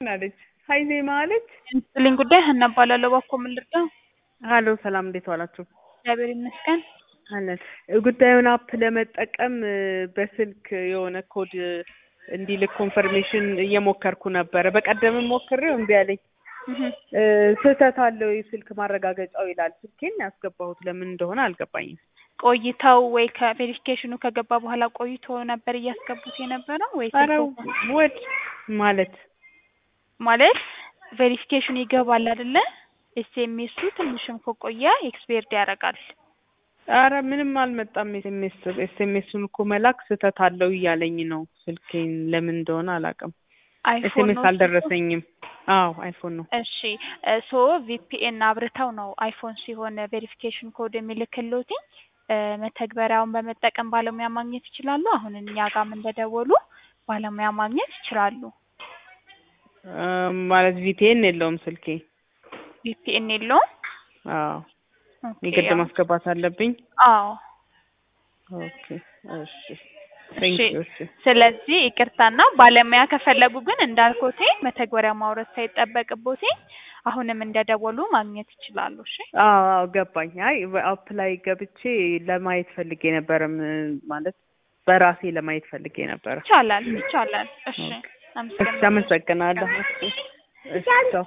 አለች ሀይ ዜማ አለች። ስልኝ ጉዳይ ሀና እባላለሁ። እባክዎ ምን ልርዳው? ሀሎ ሰላም፣ እንዴት ዋላችሁ? እግዚአብሔር ይመስገን። አለን ጉዳዩን አፕ ለመጠቀም በስልክ የሆነ ኮድ እንዲልክ ኮንፈርሜሽን እየሞከርኩ ነበረ። በቀደምም ሞክሬው እምቢ አለኝ። ስህተት አለው የስልክ ማረጋገጫው ይላል። ስልኬን ያስገባሁት ለምን እንደሆነ አልገባኝም። ቆይተው ወይ ከቬሪፊኬሽኑ ከገባ በኋላ ቆይቶ ነበር እያስገቡት የነበረው ወይ ኧረ ወድ ማለት ማለት ቬሪፊኬሽኑ ይገባል አይደለ? ኤስኤምኤሱ ትንሽም ከቆየ ኤክስፔርድ ያደርጋል። አረ ምንም አልመጣም። ኤስኤምኤስ ኤስኤምኤሱን እኮ መላክ ስህተት አለው እያለኝ ነው። ስልኬን ለምን እንደሆነ አላውቅም። አይፎን ኤስኤምኤስ ነው አልደረሰኝም። አዎ አይፎን ነው። እሺ ሶ ቪፒኤን አብርተው ነው አይፎን ሲሆን ቬሪፊኬሽን ኮድ የሚልክልዎት መተግበሪያውን በመጠቀም ባለሙያ ማግኘት ይችላሉ። አሁን እኛ ጋም እንደደወሉ ባለሙያ ማግኘት ይችላሉ። አ፣ ማለት ቪፒኤን የለውም ስልኬ። ቪፒኤን የለውም። አዎ ኦኬ፣ የግድ ያው- ማስገባት አለብኝ። አዎ ኦኬ እሺ፣ ቴንክ እሺ። ዩ። እሺ ስለዚህ ይቅርታና ባለሙያ ከፈለጉ ግን እንዳልኮቴ መተግበሪያ ማውረድ ሳይጠበቅቦቴ አሁንም እንደደወሉ ማግኘት ይችላሉ። እሺ አዎ አዎ ገባኝ። አይ አፕ ላይ ገብቼ ለማየት ፈልጌ ነበረም ማለት በራሴ ለማየት ፈልጌ ነበረ። ይቻላል ይቻላል። እሺ ኦኬ። እሺ አመሰግናለሁ። አመሰግናለሁ። እሺ እሺ ቻው።